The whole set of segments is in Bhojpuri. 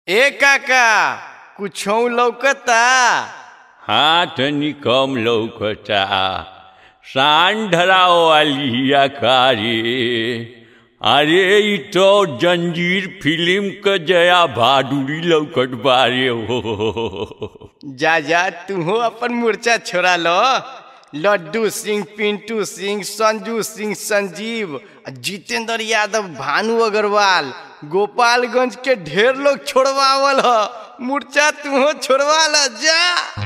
ए काका कुछो लौकता हाथ निकम लौकता शान ढराओ वाली कारी अरे इ तो जंजीर फिल्म क जया बहादुरी लौकत बारे हो जा जा तूहो अपन मूर्छा छोड़ा लो लड्डू सिंह पिंटू सिंह संजू सिंह संजीव आ जितेंद्र यादव भानु अग्रवाल गोपालगंज के ढेर लोग छोड़वावल ह मूर्छा तूहो छोड़वा ल जा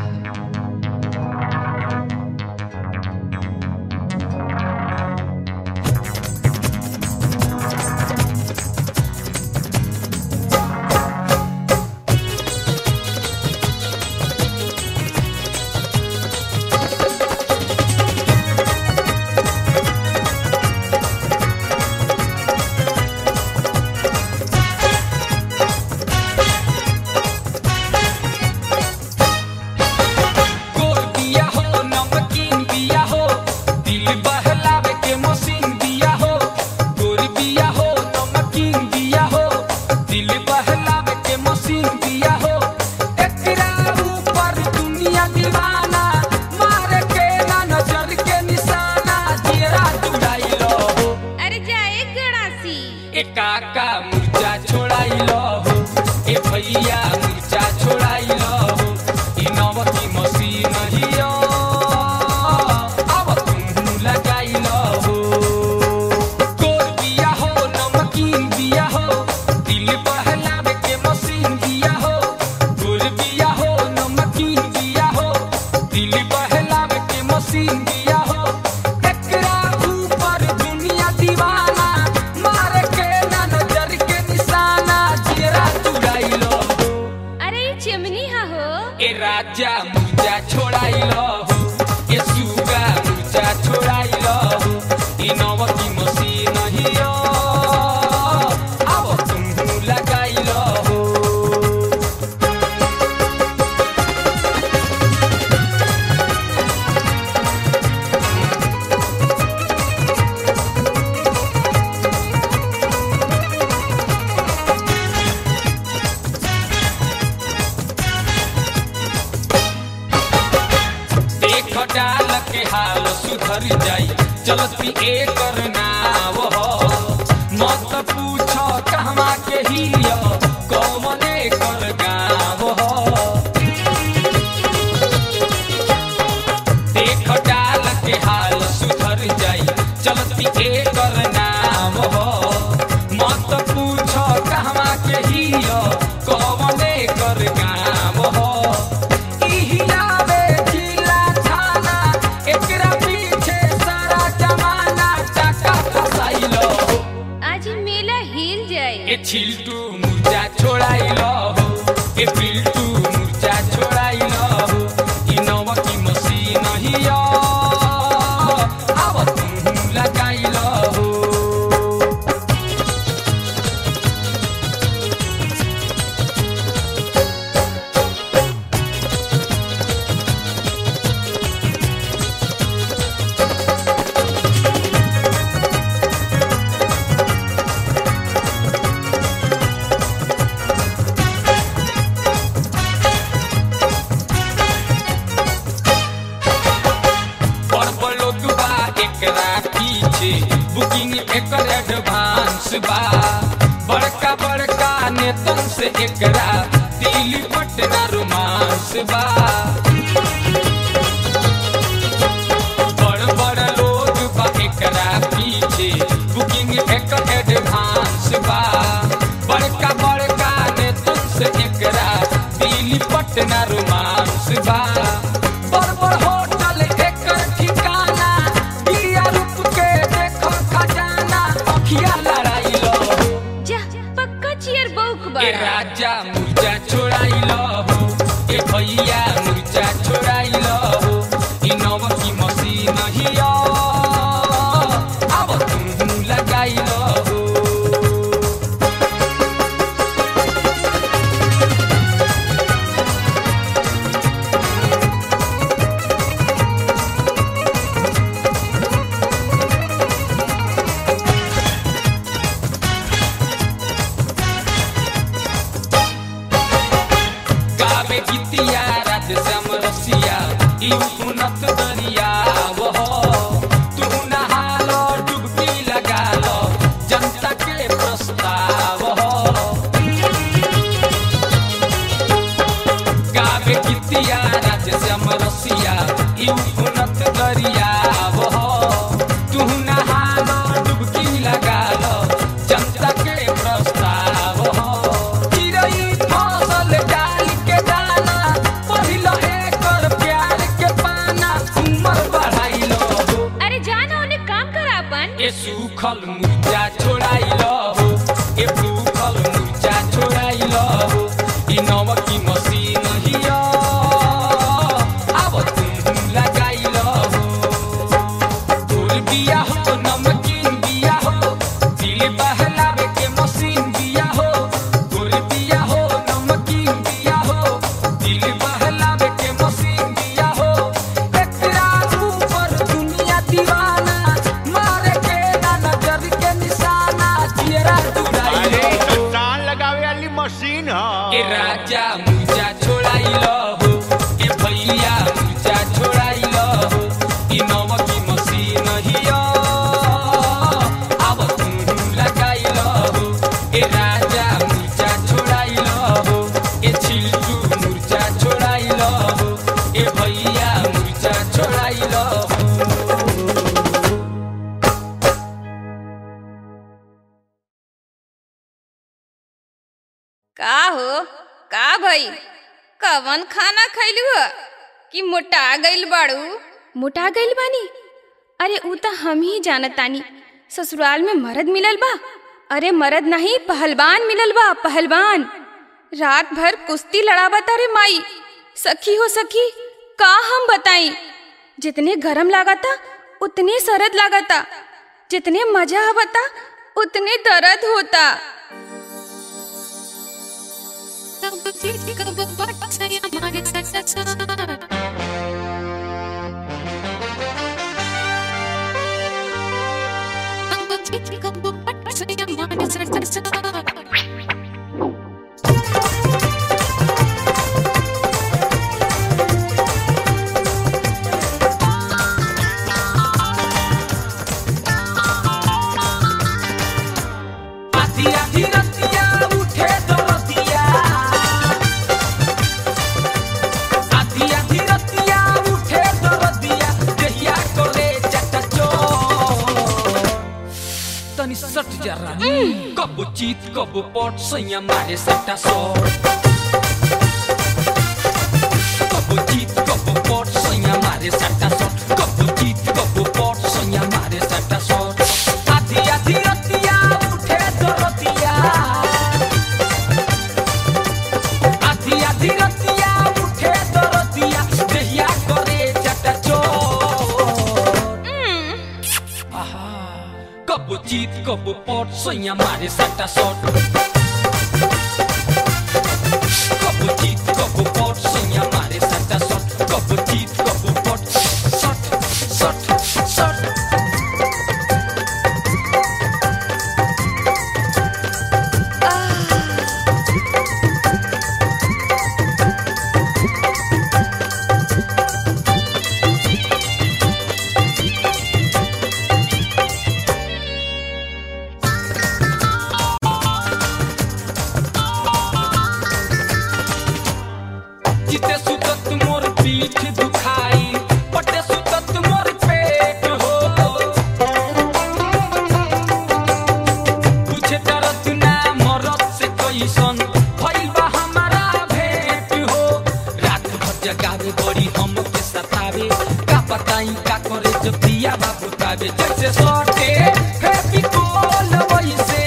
गोल बिया हो नमकीन बिया हो दिल बहलावे के मशीन बिया हो गोल बिया हो नमकीन बिया हो दिल बहलावे के मशीन बिया हो एकरा ऊपर दुनिया दीवाना मारे के ना नजर के निशाना जेरा चुड़ाई लो हो अरे जाए गड़ासी ए काका मुर्चा छोड़ाई लो हो ए भैया मुर्चा छोड़ाई लो हो ई नवकी मशीन हियो अब तुम लगाई लो हो गोल बिया हो नमकीन बिया हो दिल बहलावे के मशीन बिया हो गोल बिया हो नमकीन बिया हो दिल बहलावे के मशीन बिया हो एकरा ऊपर दुनिया दीवाना मारे के ना नजर के निशाना जेरा चुड़ाई लो हो अरे ये चिमनी हा हो ए राजा मुर्जा छोड़ाई लो हो ए सुगा मुर्जा छोड़ाई लो हो ई नवकी मशीन हियो अब तुम लगाई लो हो देख डाल के हाल सुधर जाई चलती एकर नाव हो मत पूछ कहवा के हियो कौन एकर गाँव हो देख डाल के हाल सुधर जाई चलती एकर नाम हो मत पूछ कहवा के हियो कौन एकर गाँव हो इहियावे जिला थाना एकरा पीछे सारा जमाना टाका फसाइलो आज ही मेला हिल जाए ए छिल्टू मुर्जा छोड़ाइलो हो ए पिल्टू मुर्जा छोड़ाइलो हो ई नवकी मशीन हियो अब तुम लगाइलो हो बड़बड़ो दुबा एकरा पीछे बुकिंग एकर एडवांस बा बड़का बड़का नेतन से एकरा दिल पटना रोमांस बा बड़ बड़ लोग बा एकरा पीछे बुकिंग एकर एडवांस बा बड़का बड़का नेतन से एकरा दिल पटना रोमांस बा बड़ बड़ होटल एकर ठिकाना दिया रूप के देखो खजाना अखिया लड़ाई लो जा पक्का चियर बौक ए बड़ा राजा मुर्जा छोड़ाई लो हो ए भैया मुर्जा छोड़ाई लो हो ई नवकी मशीन हियो अब तुम लगाई लो हो गावे गीतिया रात श्याम रसिया ई उन्नत दरिया वह तू नहालो डुबकी लगा लो जनता के प्रस्ताव हो गावे गीतिया राज श्याम रसिया ई उन्नत दरिया वह तू नहालो डुबकी लगा लो जनता के प्रस्ताव हो चिड़ै फसल डाल के दाना पहिलो एकर प्यार के पाना उमर बढ़ाइलो हो अरे जाना उन्हें काम करा अपन ए सूखल मुर्जा छोड़ाइलो हो ए सूखल मुर्जा छोड़ाइलो हो ई नवकी मशीन हिया अब तुम लगाइलो हो फूल बिया हो नमकीन बिया हो दिल बहलावे के मशीन बिया हो फूल बिया हो नमकीन बिया हो दिल बहलावे के मशीन बिया हो एकरा ऊपर दुनिया दीवाना मारे के ना नजर के निशाना चेहरा अरे तुराइलो हो संतान लगावे वाली मशीन ए ह राजा मुर्जा छोड़ाइलो हो ए भैया मुर्जा छोड़ाइलो हो ई नवकी मशीन हिया अब तुम लगाइलो हो ए राजा मुर्जा छोड़ाइलो हो ए छिलटू मुर्जा छोड़ाइलो हो ए भैया मुर्जा छोड़ाइलो हो का हो का भई कवन खाना खैलू ह कि मोटा गइल बाड़ू मोटा गइल बानी अरे ऊ त हम ही जानत तानी ससुराल में मर्द मिलल बा अरे मर्द नहीं पहलवान मिलल बा पहलवान रात भर कुश्ती लड़ावता रे माई सखी हो सखी का हम बताई जितने गरम लागता उतने सरद लागता जितने मजा आवता उतने दर्द होता आधी आधी रतिया उठे दरतिया आधी आधी रतिया उठे दरतिया देहिया कोले चटचो तनी सट जा रानी कब जीत कब पट सैया मारे सट्टा सो कब जीत कब पट सैया मारे सट्टा सो कब जीत कब पट सैया मारे सट्टा सो आधी आधी रतिया उठे दरतिया आधी आधी रतिया उठे दरतिया देहिया करे चटचो कब जीत कब पट सैया मारे सट्टा सट कब जीत कब पट सैया मारे सट्टा सट कब जीत कब पट सट सट सट जिते सुतत मोर पीठ दुखाई पटे सुतत मोर पेट हो पूछे दर्द ना मरद से कैसन भइल बा हमारा भेंट हो रात भर जगावे बड़ी हम के सतावे का बताई का करे जब दिया बाबू तावे जैसे सटे फेविकोल वैसे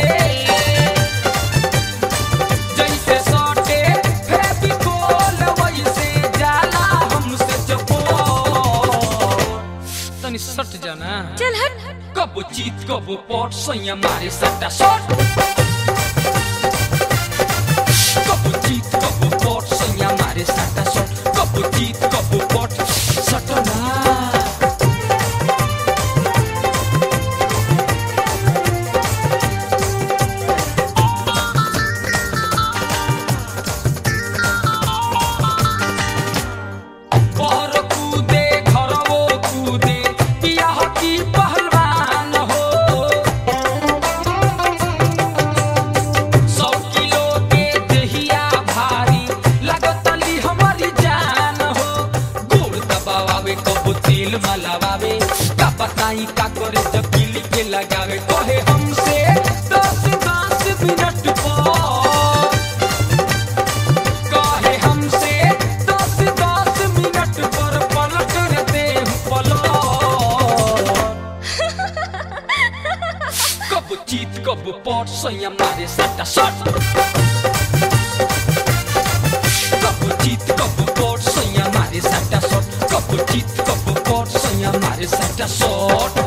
जैसे सटे फेविकोल वैसे जाला हमसे चपोट तनी सट जाना चल हट कब जीत कब पट सैया मारे सट्टा सट कब जीत कब पट सैया मारे सट्टा सट कब जीत कब पट सटना लगावे कहे हमसे दस दस मिनट पर कहे हमसे दस दस मिनट पर पलट रहते हैं पलट कब चीत कब पट सैया मारे सट्टा सट कब चीत कब पट सैया मारे सट्टा सट कब चीत कब पट सैया मारे सट्टा सट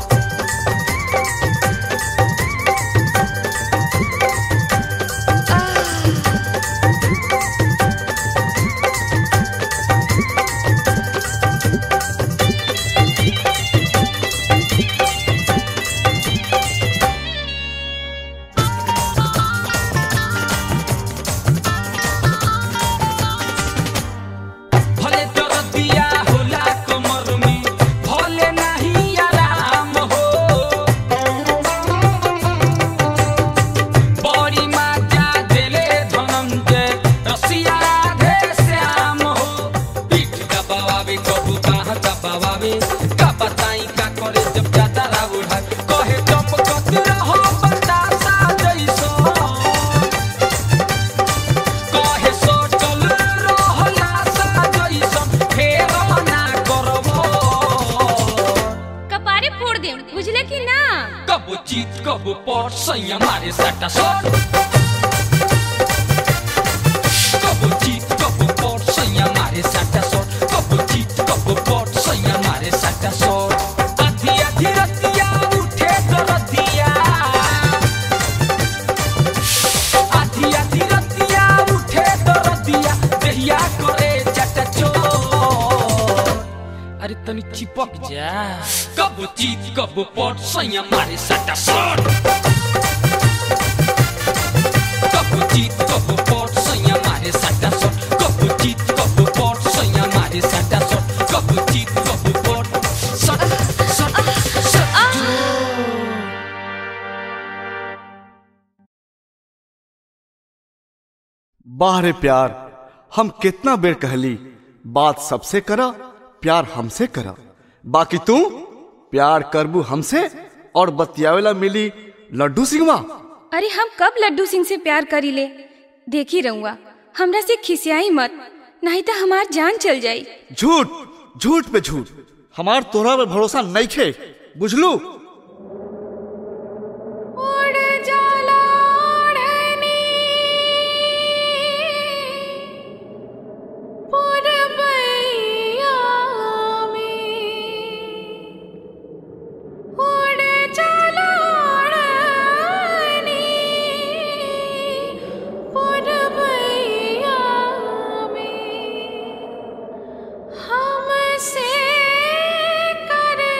भले दर्दिया होला कमर में भले नहीं आराम हो बड़ी माता देले धनंजय रसिया धे श्याम हो पीठ दबावे कबू बाह दबावे का बताई का करे जब ज्यादा राव उड़ा कहे चमकत रहो बतासा जैसा कहे सोचल रहला सा जइसन फेर ना करबो कपारे फोड़ दे बुझले कि ना कब जीत कब पट सैया मारे सट्टा सट कब जीत कब पट सैया मारे सट्टा सट कब जीत कब पट सैया मारे सट्टा सट आधी आधी रतिया उठे दरदिया आधी आधी रतिया उठे दरदिया देहिया करे चटा चोर अरे तनी चिपक जा कब जीत कब पट सैया मारे सट्टा सट कब जीत कब पट सैया मारे सट्टा सट कब जीत कब पट सैया मारे सट्टा सट कब जीत कब पट सट सट सट बाहरे प्यार हम कितना बेर कहली बात सबसे करा प्यार हमसे करा बाकी तू प्यार करबू हमसे और बतियावेला मिली लड्डू सिंहवा अरे हम कब लड्डू सिंह से प्यार करी ले देखी रहूँगा हमरा से खिसियाई मत नहीं तो हमार जान चल जाई झूठ झूठ पे झूठ हमार तोरा पे भरोसा नहीं खे बुझलू हमसे करे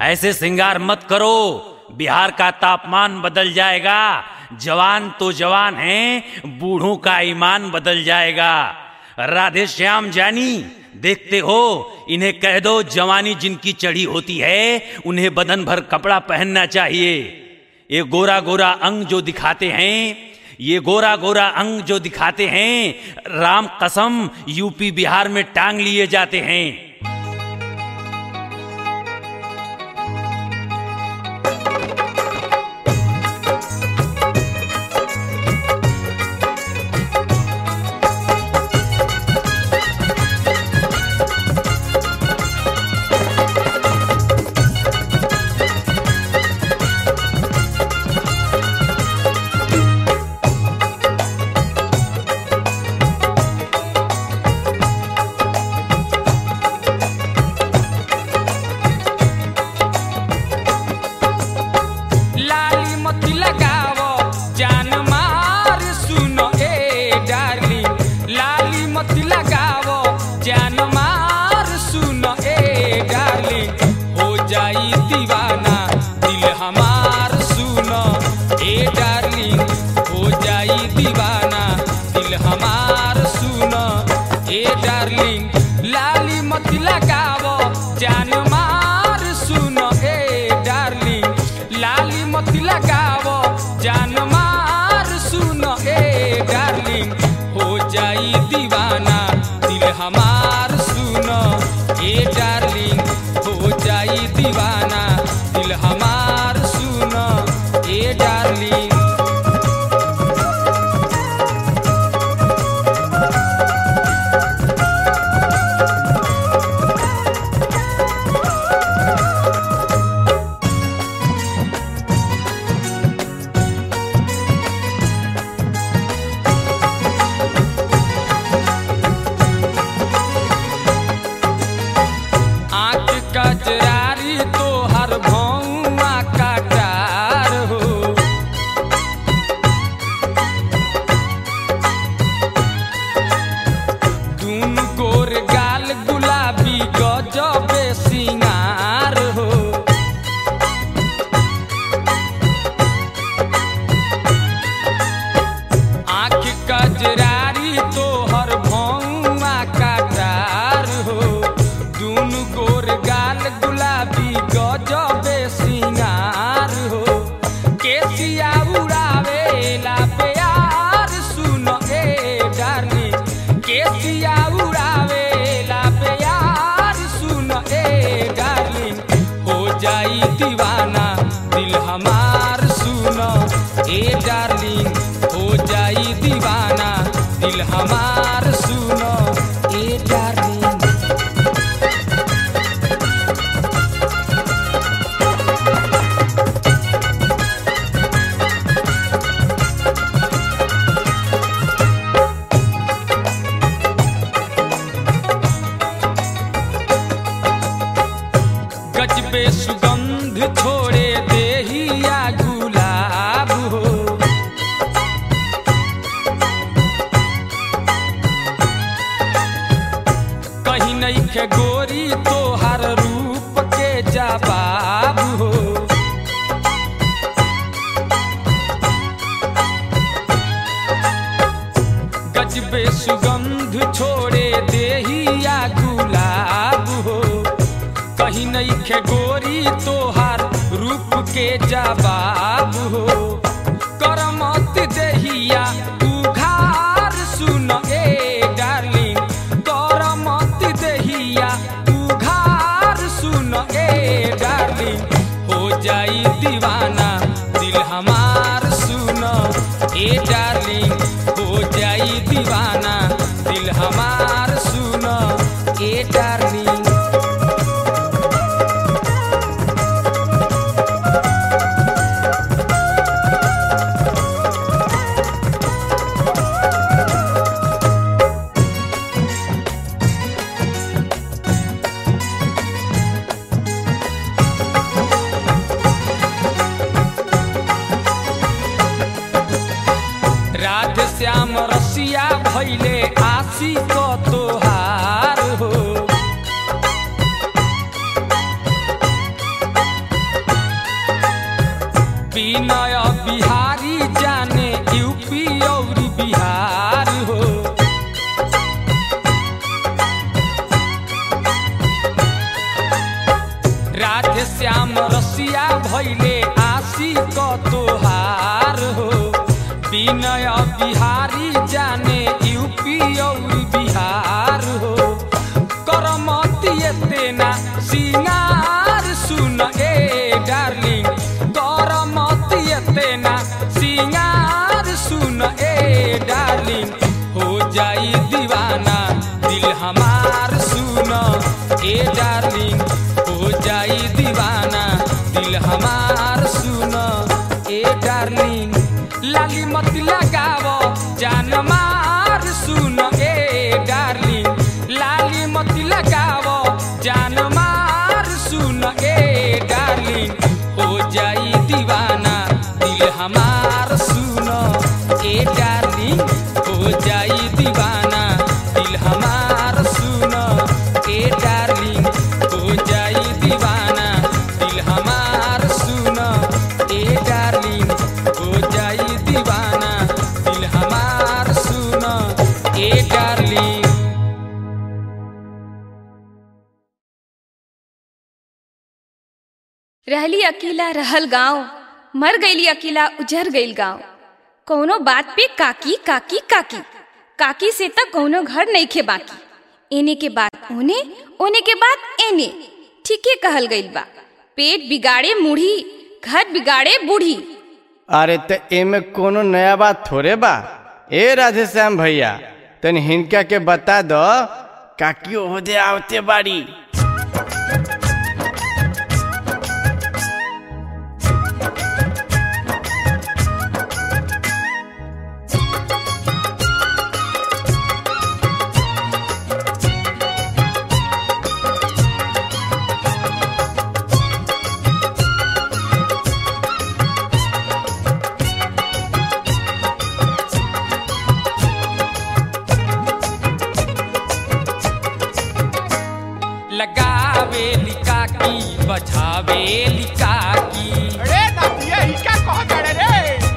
ऐसे श्रृंगार मत करो बिहार का तापमान बदल जाएगा जवान तो जवान हैं बूढ़ों का ईमान बदल जाएगा राधे श्याम जानी देखते हो इन्हें कह दो जवानी जिनकी चढ़ी होती है उन्हें बदन भर कपड़ा पहनना चाहिए ये गोरा गोरा अंग जो दिखाते हैं ये गोरा गोरा अंग जो दिखाते हैं राम कसम यूपी बिहार में टांग लिए जाते हैं लाली मती लगावो जान मार सुनो ए डार्लिंग लाली मती लगावो जान मार सुनो ए डार्लिंग हो जाई दीवाना दिल हमार सुनो ए डार्लिंग हो जाई दीवाना दिल हमार सुनो ए डार्लिंग लाली मती लगावो जान मार सुनो ए डार्लिंग लाली मती लगावो जान मार सुनो ए डार्लिंग हो जाई दीवाना दिल हमार सुनो ए डार्लिंग हो जाई दीवाना दिल हमार सुनो ए डार्लिंग आँख कजरारी तो हर भौआ काटार हो दून गोर गाल गुलाबी गजबे सिंगार हो आँख कजरारी तो हर भौआ काटार हो दून गोर गाल गुलाबी गजबे सिंगार हो केसिया उड़ावे ला प्यार सुनो ए डार्लिंग केसिया उड़ावे ला प्यार सुनो ए डार्लिंग हो जाई दीवाना दिल हमार सुनो ए डार्लिंग हो जाई दीवाना दिल हमार सुनो ए डार्लिंग गजबे सुगंध छोड़े देहिया गुलाब हो कहीं नहीं के गोरी तो हर रूप के जवाब हो गजबे सुगंध छोड़े देहिया गुलाब हो कहीं नहीं खे गोरी तोहार रूप के जवाब हो करमत देहिया उघार सुन ए डार्लिंग करमत देहिया उघार सुन ए डार्लिंग हो जाई दीवाना दिल हमार सुन ए डार्लिंग हो जाई दीवाना दिल हमार सुन ए डार्लिंग राधे श्याम रसिया भैले आशी को तोहार हो विनय बिहारी जाने यूपी और बिहार हो करमती तेना सिंगार सुन ए डार्लिंग करमती तेना सिंगार सुन ए डार्लिंग हो जाई दीवाना दिल हमार सुन ए डार्लिंग हो जाई दीवाना दिल हमार सुन ए डार्लिंग लाली मत लगाव जान मार सुन ए डार्लिंग लाली मत लगाव जान मार सुन ए डार्लिंग हो जाई दीवाना दिल हमार सुन ए डार्लिंग हो जाई दीवाना दिल हमार सुन ए डार्लिंग हो जाई दीवाना दिल हमार सुन ए डार्लिंग हो जाई दीवाना दिल हमार सुन ए डार्लिंग रहली अकेला रहल गांव मर गईली अकेला उजर गईल गांव कौनो बात पे काकी काकी काकी काकी से तक कौनो घर नहीं खे बाकी एने के बाद ओने ओने के बाद एने ठीके कहल गईल बा पेट बिगाड़े मुढ़ी घर बिगाड़े बूढ़ी अरे त एमे कोनो नया बात थोड़े बा ए राधे श्याम भैया तन हिनका के बता दो काकी ओहदे आवते बाड़ी लगावे लिकाकी बजावे लिकाकी अरे नदिया ही क्या कह करे रे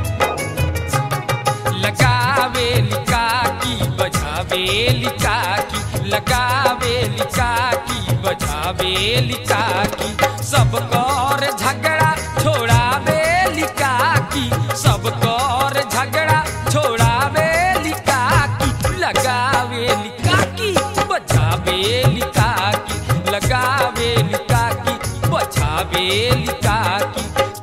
लगावे लिकाकी बजावे लिकाकी लगावे लिकाकी बजावे लिकाकी सब कर झगड़ा छोड़ावे लिकाकी सब कर झगड़ा छोड़ावे लिकाकी लगावे लिकाकी बजावे लिकाकी लगावे लिकाकी बजावे लिकाकी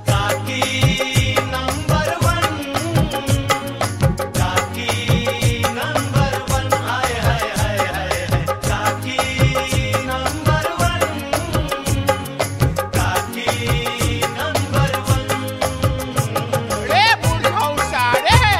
रे बुढ़ौसा रे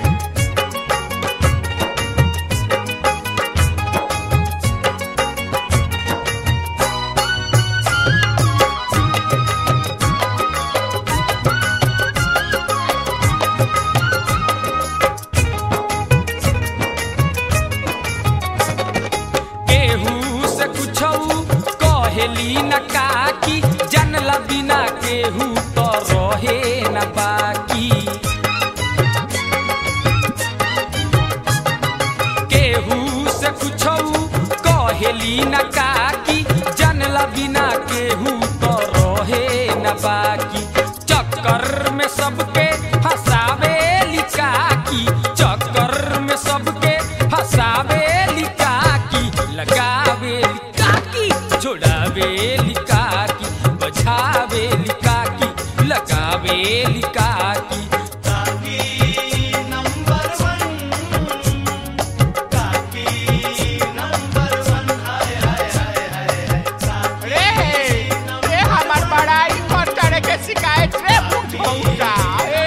केहू से कुछऊ कहेली न काकी जनला बिना केहू तो रहे न बाकी केहू से कुछऊ कहेली न काकी जनला बिना केहू तो रहे न बाकी चक्कर में सबके फसावे लिकाकी चक्कर में सबके फसावे लिकाकी लगावे लिकाकी छोड़ावे लिकाकी बजावे लिकाकी लगावे लिकाकी रे रे हमार बड़ाई कर करे के शिकायत रे बुढ़ौसा रे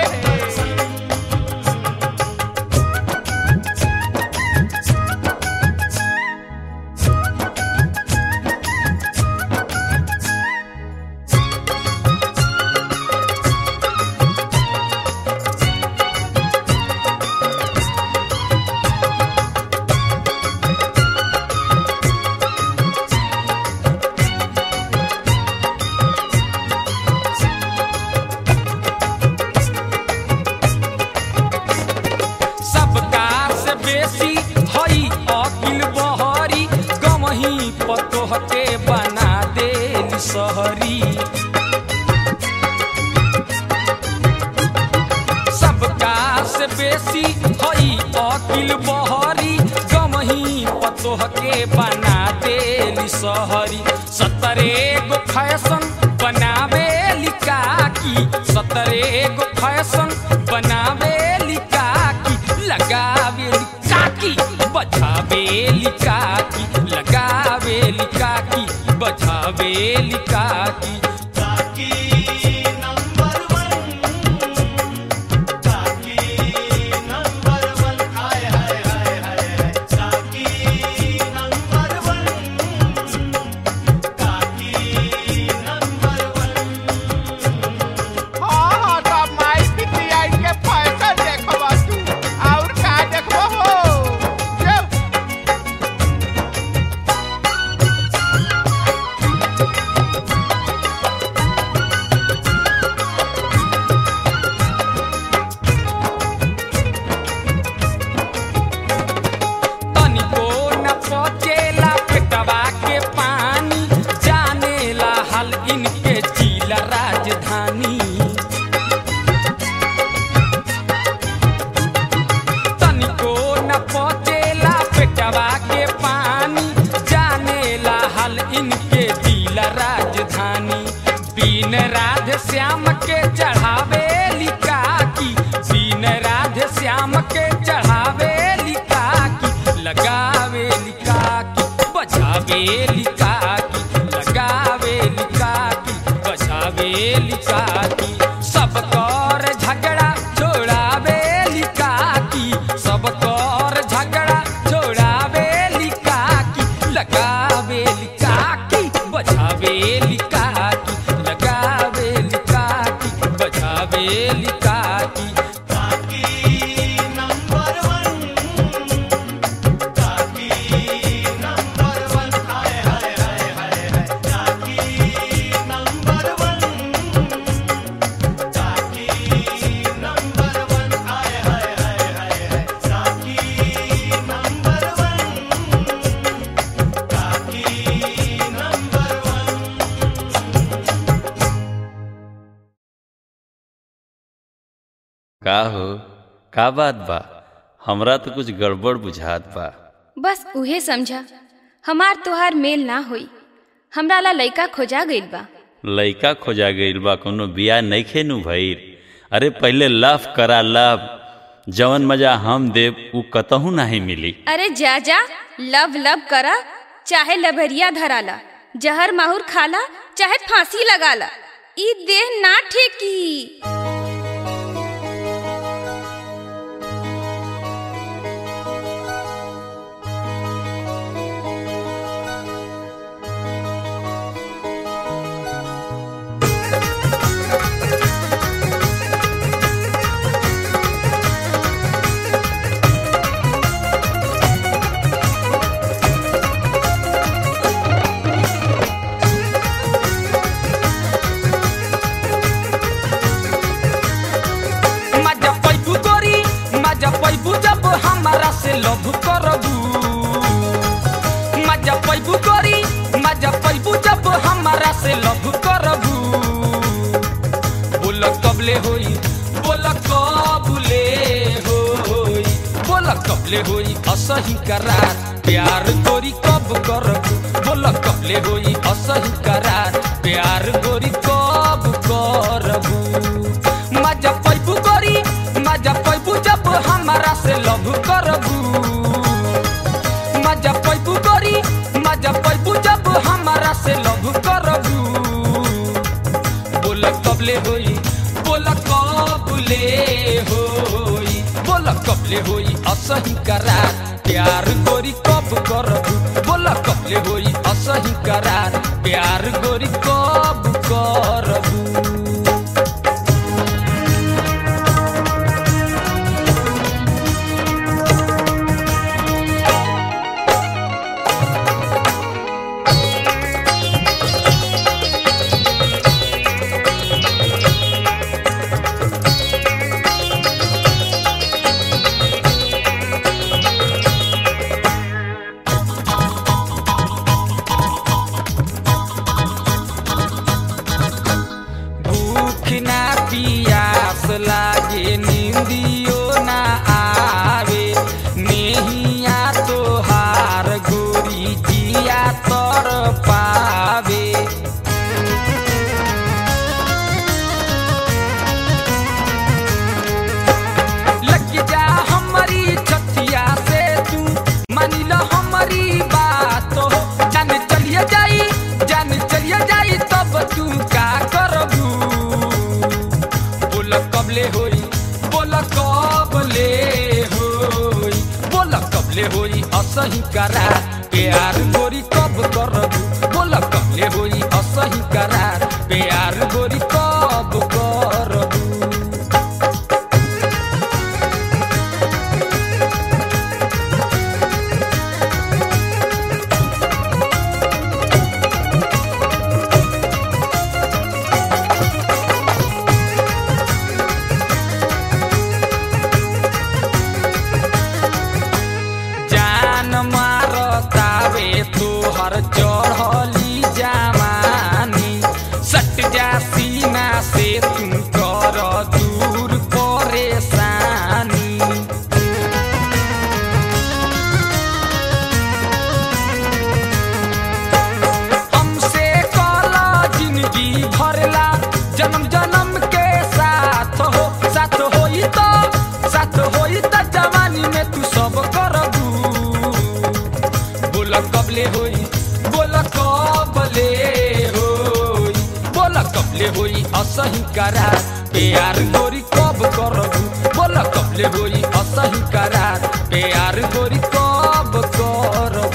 सबका से बेसी हई अकिल बहरी गमही पतोह के बना देली सहरी सबका से से बेसी हई अकिल बहरी गमही पतोह के बना देली सहरी सतरे गो फैशन बनावे लिकाकी सतरे गो फैशन बनावे लिकाकी लगावे लिकाकी बजावे लिकाकी लगावे लिकाकी बजावे लिकाकी हाँ हाँ तब माई पितिया के फैशन देखबा तू और का देखबो हो जे तनिको न पचेला पेटवा के पानी जानेला हाल इनके जिला राजधानी तनिको न पचेला पेटवा के पानी जानेला हाल इनके जिला राजधानी बीन राधे श्याम के चढ़ावे लिकाकी बीन राधे श्याम के चढ़ावे लिकाकी लगावे लिकाकी बजावे लिकाकी लगावे लिकाकी बजावे लिकाकी सब कर झगड़ा छोड़ावे लिकाकी सब कर झगड़ा छोड़ावे लिकाकी लगावे लिकाकी बजावे लिकाकी लगावे लिकाकी बजावे लिकाकी का हो का बात बा हमरा तो कुछ गड़बड़ बुझात बा बस उहे समझा हमार तोहार मेल ना होई हमरा ला लइका खोजा गइल बा लइका खोजा गइल बा कोनो बिया नइखे नु भइल अरे पहले लव करा लव जवन मजा हम देव उ कतहू नहीं मिली अरे जा जा लव लव करा चाहे लभरिया धराला जहर माहुर खाला चाहे फांसी लगाला ई देह ना ठेकी मजा पैबू गोरी मजा पैबू जब हमारा से लव करबू मजा पैबू गोरी मजा पैबू जब हमारा से लव करबू बोल कबले होई बोल कबले होई बोल कबले होई असही करार प्यार गोरी कब करबू बोल कबले होई असही करार प्यार गोरी कब करबू मजा पैबू गोरी मजा पैबू जब हमारा से लव करबू मजा पैबू गोरी मजा पैबू जब हमारा से लव करबू बोल कबले होई बोल कबले होई बोल कबले होई असही करार प्यार गोरी कब करबू बोल कबले होई असही करार प्यार गोरी कब करबू कबले होई असही करार प्यार गोरी कब करबू बोल कबले होई असही करार प्यार गोरी कब करबू जान मारतावे तोहर चढ़ली जमानी सट जा सीना से तुम कर दूर परेशानी हमसे कला जिंदगी भरला जन्म जन्म के साथ हो साथ होई तो साथ होई तो जवानी में तू सब करबू बोल कबले होई बोल कबले होई बोल कबले होई असही करार प्यार गोरी कब करबू बोल कबले होई असही करार प्यार गोरी कब करबू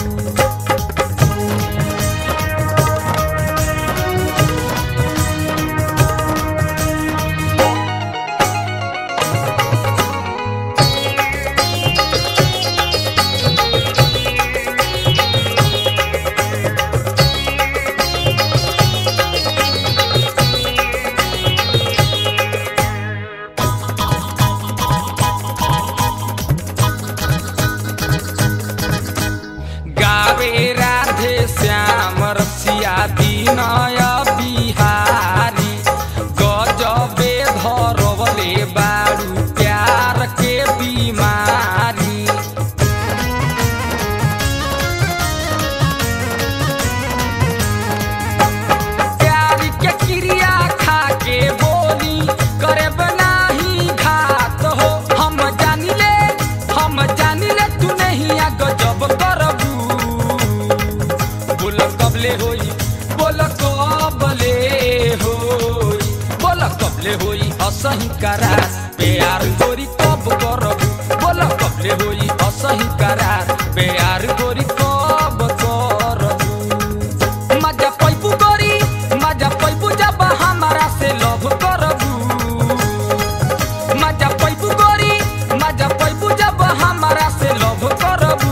गावे राधे श्याम रसिया दीनय बिहारी गजबे धरवले बारू प्यार के बीमारी प्यार के क्रिया खा के बोली करे बनाही घात हो हम जानिले हम जानिले तू नहीं आ गजब करबू बोल कबले होई बोल कबले होई बोल कबले होई असही करार प्यार गोरी कब करबू बोल कबले होई असही करार प्यार गोरी कब करबू मजा पैबू गोरी मजा पैबू जब हमारा से लव करबू मजा पैबू गोरी मजा पैबू जब हमारा से लव करबू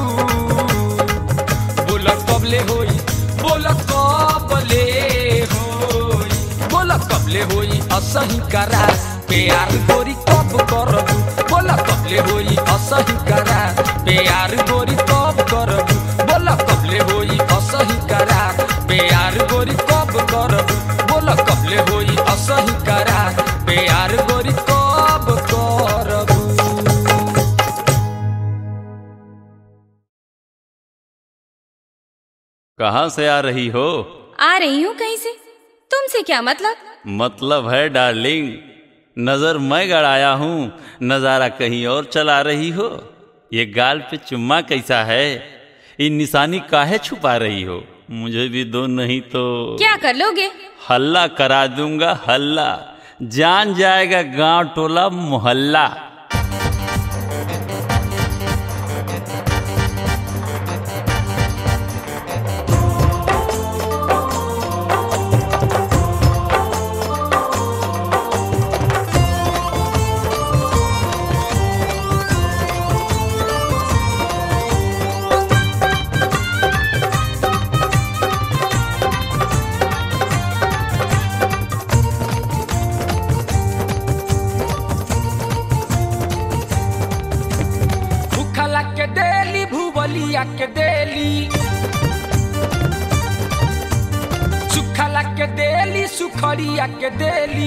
बोल कबले होई बोल कबले होई बोल कबले होई असही करार प्यार गोरी कब करबू बोल कबले होई असही करार प्यार गोरी कब करबू बोल कबले होई असही करार प्यार गोरी कब करबू बोल कबले होई असही करार प्यार गोरी कब करबू कहाँ से आ रही हो आ रही हूँ कहीं से तुमसे क्या मतलब मतलब है डार्लिंग नजर मैं गड़ाया हूँ नजारा कहीं और चला रही हो ये गाल पे चुम्मा कैसा है ये निशानी काहे छुपा रही हो मुझे भी दो नहीं तो क्या कर लोगे हल्ला करा दूंगा हल्ला जान जाएगा गांव टोला मोहल्ला भूखला के देली भूबलिया के देली सुखला के देली सुखरिया के देली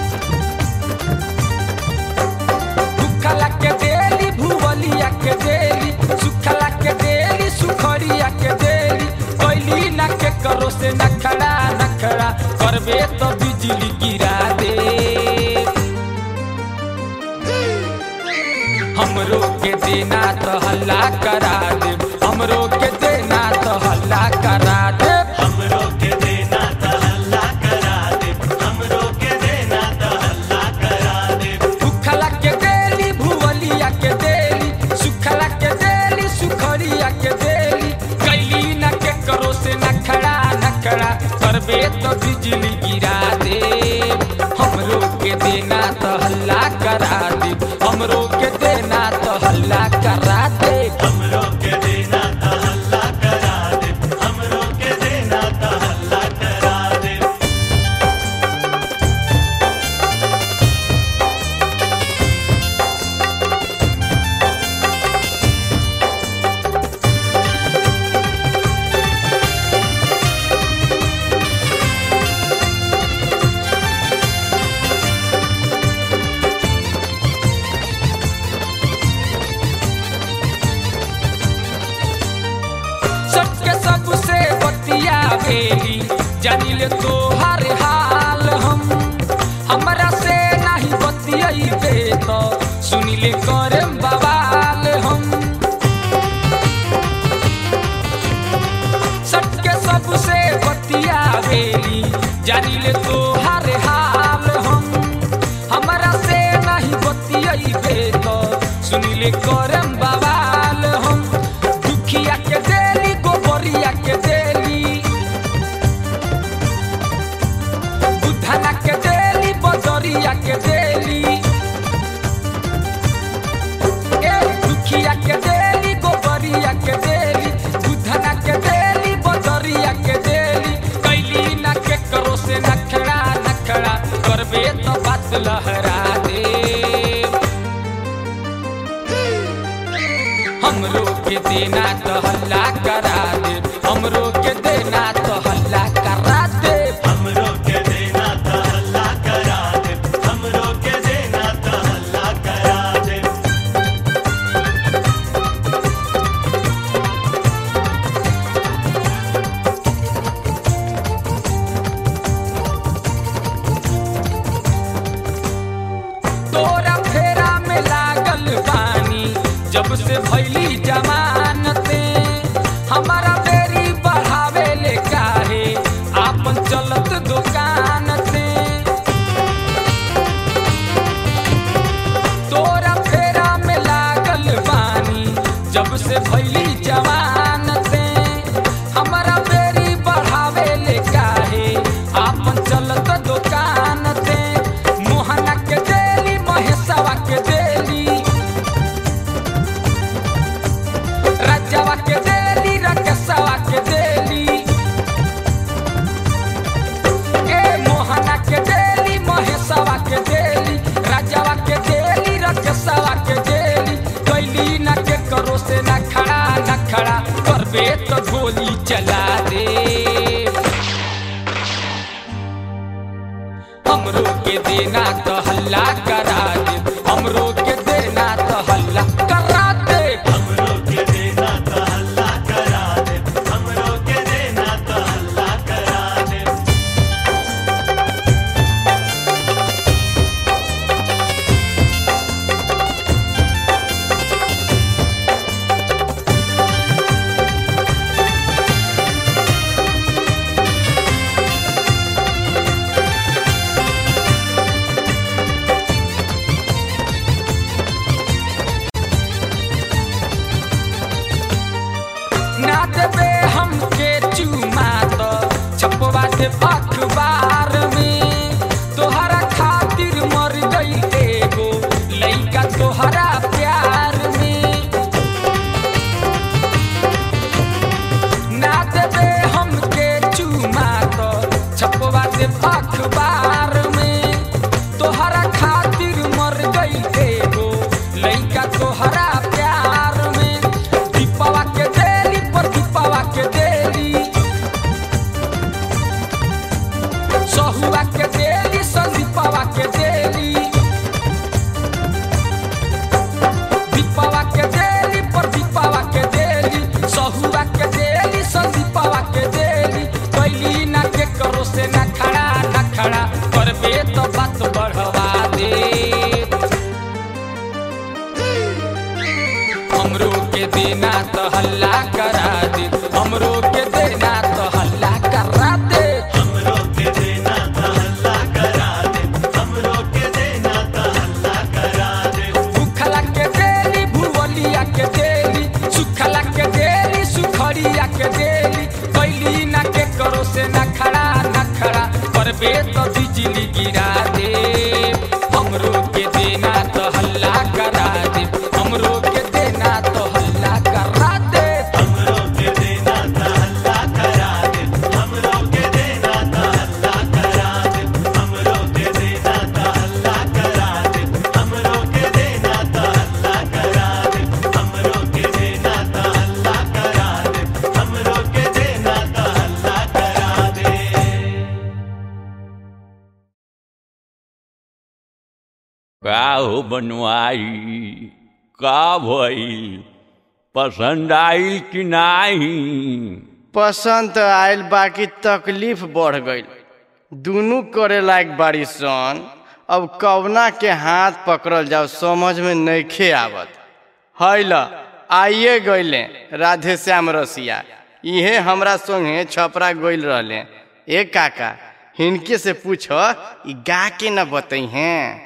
भूखला के देली भूबलिया के देली सुखला के देली सुखरिया के देली कैली ना के करो से नखड़ा नखड़ा करबे तो बिजली गिरा दे हमरो के देना तो हल्ला करा दे हमरो के देना तो हल्ला करा दे हमरो के देना त हल्ला करा दे हमरो के देना त हल्ला करा दे भूखला के देली भुवलिया के देली सुखला के देली तो बिजली गिरा दे हमरो के देना तो हल्ला करा दे हमरो के देना तो हल्ला करा दे हमरो के देना तो हल्ला करा दे हमरो के देना तो हल्ला करा दे सबके सबसे बतिया भेली जानी ले तो हर हाल हम हमरा से नहीं बतियाई बे तो सुनी ले करे बवाल हम सबके सबसे बतिया भेली जानी ले तो हर हाल हम हमरा से नहीं बतियाई बे तो सुनी ले करे बवाल हम दुखिया के देली गोबरिया के देली बुधना के देली बजरिया के देली ए दुखिया के देली गोबरिया के देली बुधना के देली बजरिया के देली कैली ना के करो से नखड़ा नखड़ा करबे तो बात लहरा दे हमरो के देना तो हल्ला करा दे हमरो के देना तो हल्ला करा दे हमरो के देना तो हल्ला करा दे हमरो के देना तो हल्ला करा दे तोरा फेरा में लागल बानी जब से भैली जमानते हमारा बेरी बढ़ावे ले काहे आपन चलत दुकान से तोरा फेरा में लागल बानी जब से भैली जमानते हमारा बेरी बढ़ावे ले काहे आपन चलत दुकान से मोहना के देली महेशवा के देली राजवा के देली रकेशवा के देली ए मोहना के देली महेशवा के देली राजवा के देली रकेशवा के देली कैली न के करो से न खड़ा न खड़ा करबे तो गोली चला दे हमरो के देना तो हल्ला करा दे हमरो के देना तो हल्ला करा दे हमरो के देना तो हल्ला करा दे हमरो के देना तो हल्ला करा दे ना देबे हमके चुमा तो छपवा दे अखबार में तोहरा खातिर मर गई एगो लइका तोहरा प्यार में ना देबे हमके चुमा तो छपवा दे अखबार में तोहरा खातिर मर गई एगो लइका तोहरा प्यार में दीपवा के देली पर दीपवा के देली सहुआ के देली संदीपवा के देली दीपवा के देली पर दीपवा के देली सहुआ के देली संदीपवा के देली कैली ना के करो से ना खड़ा ना खड़ा करबे तो बात बढ़वा दे हमरो के देना तो हल्ला करा दे हमरो के देना तो हल्ला करा दे हमरो के देना तो हल्ला करा दे हमरो के देना तो हल्ला करा दे भूखला के देली भुवलिया के देली सुखला के देली सुखड़िया के देली कैली ना के करो से ना खड़ा ना खड़ा का हो बनवाई का भइल पसंद आइल कि नाही पसंद त आयल बाकी तकलीफ बढ़ गईल दुनू करे लायक बाड़ी सन अब कवना के हाथ पकड़ल जाओ समझ में नइखे आवत हैल आइए गईले राधे श्याम रसिया इहे हमरा संगे छपरा गईल रहले ए काका हिनके से पूछो ई गा के न बतई हैं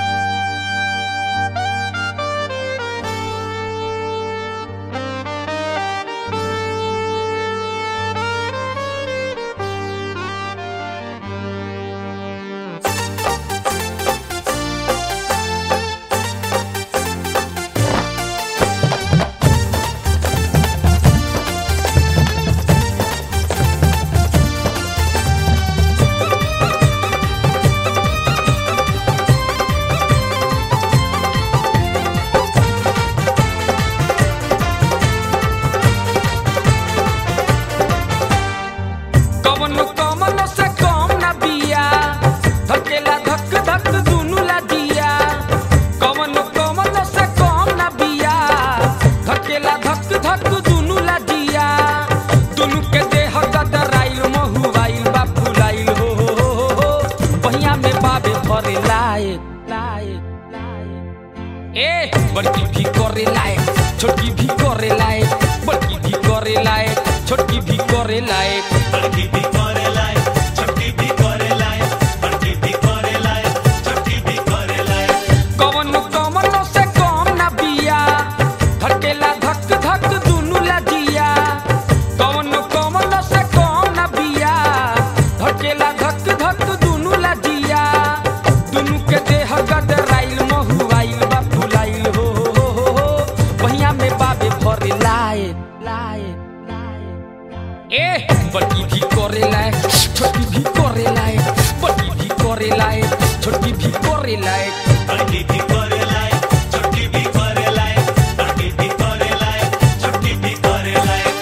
कवन कमल से कम ना बिया धकेला धक धक दुनु ला दिया कवन कमल से कम ना बिया धकेला धक धक दुनु ला दिया दुनु के देह गदराइल महुआइल बा फुलाइल हो हो हो हो हो बहिया में बाबे भरे लायक लायक लायक ए बड़की भी करे लायक छोटकी भी करे लायक बड़की भी करे लायक छोटकी भी करे लायक बड़की भी करे लाए छोटी भी करे लाए बड़की भी करे लाए छोटी भी करे लाए कवन कवन से कम ना बिया धकेला धक धक दुनु ला दिया कवन कवन से कम ना बिया धकेला धक धक दुनु ला दिया दुनु के देह गदराइल महुआइल बा फुलाइल हो हो हो हो हो बहिया में बाबे भरे लाए लाए ए बड़की भी करे लाए छोटी भी करे लाए बड़की भी करे लाए छोटी भी करे लाए बड़की भी करे लाए छोटी भी करे लाए बड़की भी करे लाए छोटी भी करे लाए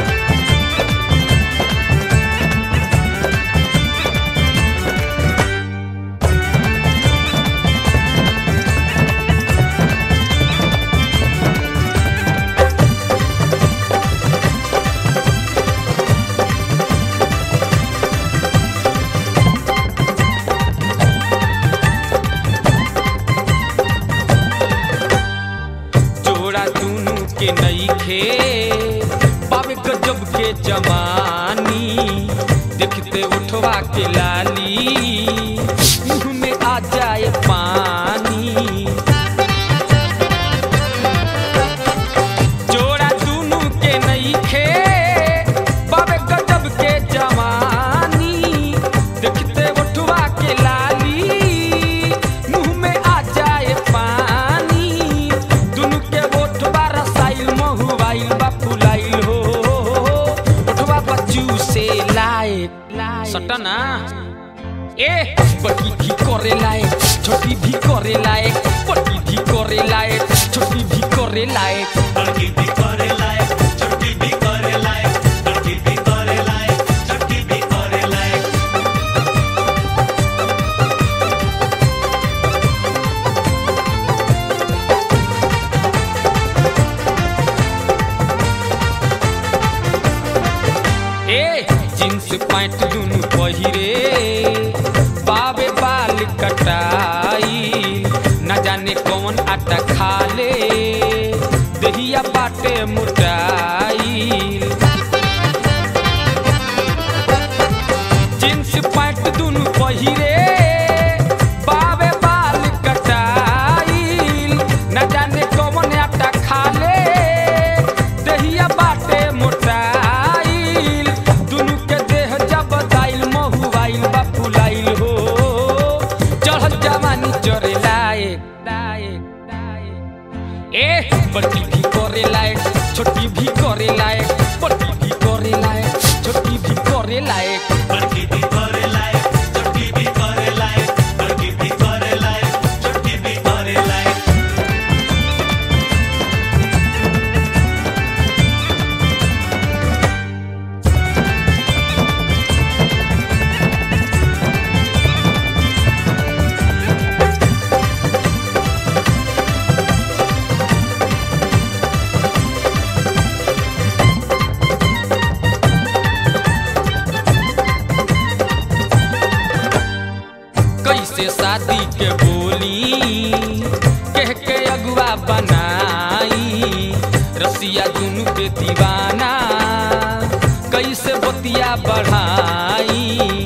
जोड़ा दुनु के नई खे पावे गजब के जवानी देखते उठवा के लाली मुंह में आ जाए पानी जोड़ा दुनु के नई खे पावे गजब के जवानी देखते उठवा के लाली मुंह में आ जाए पानी दुनु के ओठवा रसाइल महुआइल बा फुलाइल हो ओठवा बच्चू से लायक सटना ए बड़की भी करे लायक छोटी भी करे लायक बड़की भी करे लायक छोटी भी करे लायक बड़की भी करे लाए छोटी भी करे लाए बड़की भी करे लाए छोटी भी करे लाए ए जींस पैंट दुनु पहिरे बाबे बाल कटाई न जाने कौन आटा खा ले दहिया बाटे मुटाई जींस पैंट दुनु पहिरे बाबे बाल कटाई न जाने कौन आटा खा ले दहिया बाटे मोटाइल दुनु के देह जब दाइल महुआइल बा फुलाइल हो चढ़ल जवानी चरे लायक लायक लायक ए बड़की भी करे लायक छोटी भी करे लायक बड़की भी करे लायक छोटी भी करे लायक बड़की भी करे लाए छोटी भी करे लाए बड़की भी करे लाए छोटी भी करे लाए शादी के बोली कह के अगुआ बनाई रसिया दुनु के दीवाना कैसे बतिया बढ़ाई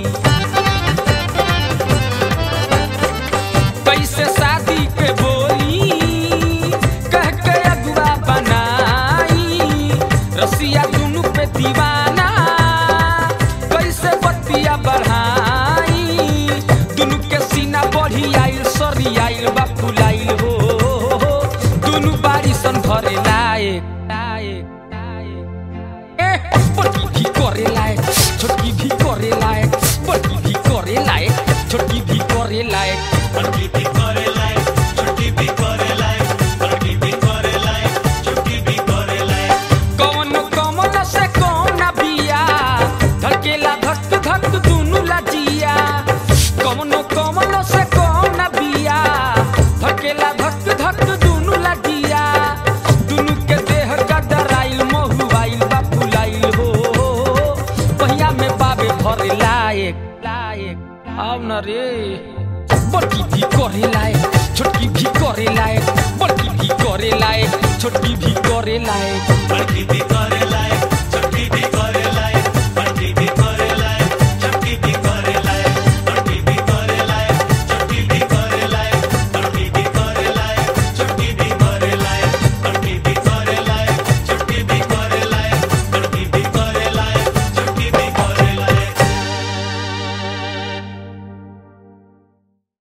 कैसे शादी के बोली कह के अगुआ बनाई रसिया दुनु पे दीवाना कैसे बतिया बढ़ाई दुनु के सीना बढ़ी आइल सरी आइल बा फुलाइल हो दुनु बारी सन भरे लायक लायक लायक ए, बड़की भी करे लायक छोटकी भी करे लायक बड़की भी करे लायक छोटकी भी करे लायक बड़की भी करे लायक छोटी भी करे लायक बड़की भी करे लायक छोटी भी करे लायक कौन कमल से कौन बिया धड़केला धक धक दुनु लजिया कौन कमल से कौन बिया धड़केला धक धक दुनु लजिया दुनु के देह गदराइल महुआइल बा फुलाइल हो पहिया में बाबे भरे लायक लायक आव न रे बड़की भी करे लायक छोटकी भी करे लायक बड़की भी करे लायक छोटकी भी करे लायक बड़की भी करे